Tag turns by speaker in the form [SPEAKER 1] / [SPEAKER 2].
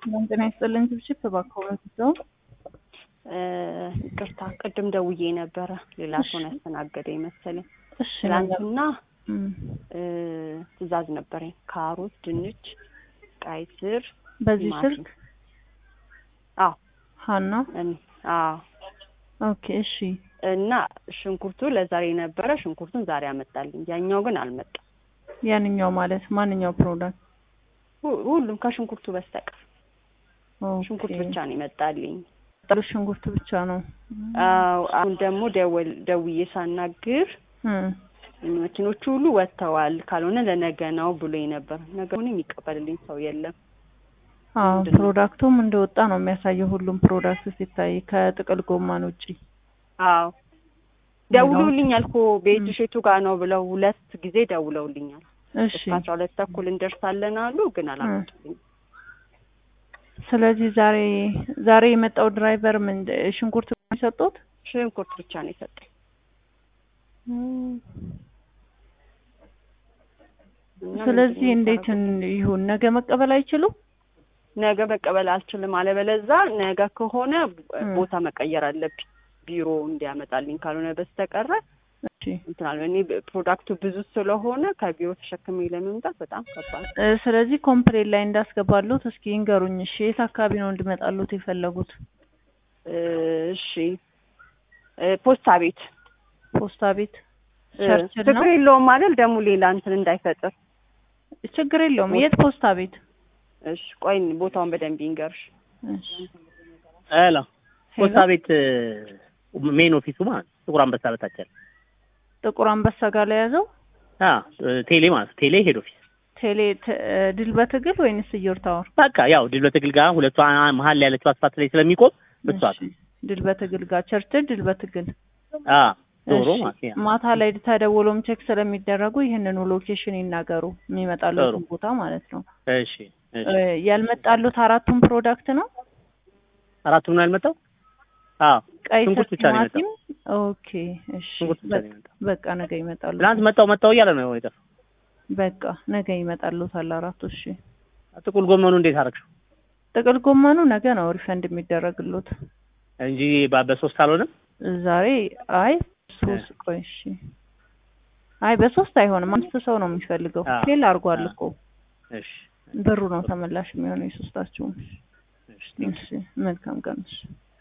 [SPEAKER 1] ሰላም ጤና ይስጥልኝ። ችብችብ እባክዎት ሰው
[SPEAKER 2] ይቅርታ ቅድም ደውዬ ነበረ። ሌላ ሰውን ያስተናገደ መሰለኝ።
[SPEAKER 1] እሺ
[SPEAKER 2] ትላንትና
[SPEAKER 1] እም፣
[SPEAKER 2] ትዕዛዝ ነበረኝ። ካሮት፣ ድንች፣ ቀይ ስር፣
[SPEAKER 1] በዚህ
[SPEAKER 2] ቲማቲም።
[SPEAKER 1] ስልክ
[SPEAKER 2] አዎ
[SPEAKER 1] ሀና
[SPEAKER 2] እኔ አዎ
[SPEAKER 1] ኦኬ እሺ
[SPEAKER 2] እና ሽንኩርቱ ለዛሬ ነበረ። ሽንኩርቱን ዛሬ አመጣልኝ። ያኛው ግን አልመጣም።
[SPEAKER 1] ያንኛው ማለት ማንኛው ፕሮዳክት
[SPEAKER 2] ሁ- ሁሉም ከሽንኩርቱ በስተቀር
[SPEAKER 1] ኦኬ
[SPEAKER 2] ሽንኩርት ብቻ ነው ይመጣልኝ።
[SPEAKER 1] ጥሩ ሽንኩርት ብቻ ነው
[SPEAKER 2] አዎ አሁን ደግሞ ደወል ደውዬ ሳናግር
[SPEAKER 1] እም፣
[SPEAKER 2] መኪኖቹ ሁሉ ወጥተዋል፣ ካልሆነ ለነገ ነው ብሎኝ ነበር። ነገውን የሚቀበልልኝ ሰው የለም።
[SPEAKER 1] አዎ
[SPEAKER 2] ምንድን ነው?
[SPEAKER 1] ፕሮዳክቱም እንደወጣ ነው የሚያሳየው ሁሉም ፕሮዳክት ሲታይ ከጥቅል ጎማን ውጪ
[SPEAKER 2] አዎ ደውሎልኛል እኮ ቤት ሼቱ ጋር ነው ብለው ሁለት ጊዜ ደውለውልኛል።
[SPEAKER 1] እሺ
[SPEAKER 2] እስከ አስራ ሁለት ተኩል እንደርሳለን አሉ፣ ግን አላመጡልኝም።
[SPEAKER 1] ስለዚህ ዛሬ ዛሬ የመጣው ድራይቨር ምን ሽንኩርት ነው የሰጡት?
[SPEAKER 2] ሽንኩርት ብቻ ነው የሰጠኝ። እና
[SPEAKER 1] ስለዚህ
[SPEAKER 2] ምንድን ነው
[SPEAKER 1] እንዴት
[SPEAKER 2] የምታደርጉት?
[SPEAKER 1] ይሁን? ነገ መቀበል አይችሉም?
[SPEAKER 2] ነገ መቀበል አልችልም። አለበለዛ ነገ ከሆነ
[SPEAKER 1] እም።
[SPEAKER 2] ቦታ መቀየር አለብኝ ቢሮ እንዲያመጣልኝ፣ ካልሆነ በስተቀረ
[SPEAKER 1] እሺ
[SPEAKER 2] እንትን አለ። እኔ ፕሮዳክቱ ብዙ ስለሆነ ከቢሮ ተሸክሜ ለመምጣት በጣም ከባድ
[SPEAKER 1] እ፣ ስለዚህ ኮምፕሌን ላይ እንዳስገባሉት እስኪ ይንገሩኝ። እሺ የት አካባቢ ነው እንዲመጣሉት የፈለጉት?
[SPEAKER 2] እ፣ እሺ እ፣ ፖስታ ቤት
[SPEAKER 1] ፖስታ ቤት
[SPEAKER 2] እ፣
[SPEAKER 1] ቸርችል ነው?
[SPEAKER 2] ችግር የለውም አይደል? ደግሞ ሌላ እንትን እንዳይፈጥር።
[SPEAKER 1] ችግር የለውም። የት ፖስታ ቤት?
[SPEAKER 2] እሺ ቆይ ቦታውን በደንብ ይንገርሽ።
[SPEAKER 1] እሺ
[SPEAKER 3] ሄሎ ፖስታ
[SPEAKER 1] ሄሎ፣
[SPEAKER 3] ቤት ሜን ኦፊሱ ማለት ነው። ጥቁር አንበሳ በታች ያለ
[SPEAKER 1] ጥቁር አንበሳ ጋር ላይ ያዘው
[SPEAKER 3] አ ቴሌ ማለት ነው። ቴሌ ሄድ ኦፊስ
[SPEAKER 1] ቴሌ ተ- ድል በትግል ወይንስ እየር ታወር?
[SPEAKER 3] በቃ ያው ድል በትግል ጋር ሁለቱ አ- መሀል ላይ ያለችው አስፋልት ላይ ስለሚቆም እሷ
[SPEAKER 1] እሺ፣ ድል በትግል ጋር ቸርችል ድል በትግል
[SPEAKER 3] አ ዶሮ
[SPEAKER 1] እሺ፣
[SPEAKER 3] ማለት ነው።
[SPEAKER 1] ማታ ላይ ተደውሎም ቼክ ስለሚደረጉ ይህንኑ ሎኬሽን ይናገሩ፣ የሚመጣሉትን
[SPEAKER 3] ጥሩ።
[SPEAKER 1] ቦታ ማለት ነው።
[SPEAKER 3] እሺ እሺ
[SPEAKER 1] እ፣ ያልመጣሉት አራቱም ፕሮዳክት ነው።
[SPEAKER 3] አራቱም ነው ያልመጣው? አዎ
[SPEAKER 1] ቀይ ስር፣
[SPEAKER 3] ሽንኩርት ብቻ ነው
[SPEAKER 1] ቲማቲም። ኦኬ እሺ፣
[SPEAKER 3] ሽንኩርት ብቻ ነው የመጣው።
[SPEAKER 1] በቃ ነገ ይመጣሉ።
[SPEAKER 3] ትናንት መጣው መጣው እያለ ነው የጠፋው።
[SPEAKER 1] በቃ ነገ ይመጣሉታል አራቱ። እሺ፣
[SPEAKER 3] ጥቁል ጎመኑ እንዴት አደረግሽው?
[SPEAKER 1] ጥቅል ጎመኑ ነገ ነው ሪፈንድ የሚደረግሉት።
[SPEAKER 3] እንጂ በ- በሶስት አልሆነም።
[SPEAKER 1] ዛሬ አይ ሶስት ቆይ እሺ፣ አይ በሶስት አይሆንም። አምስት ሰው ነው የሚፈልገው።
[SPEAKER 3] አዎ።
[SPEAKER 1] ፌል አድርጓል
[SPEAKER 3] አዎ።
[SPEAKER 1] እኮ
[SPEAKER 3] እሺ
[SPEAKER 1] ብሩ ነው ተመላሽ የሚሆነው የሶስታችሁም።
[SPEAKER 3] እሺ
[SPEAKER 1] እሺ፣ መልካም ቀን። እሺ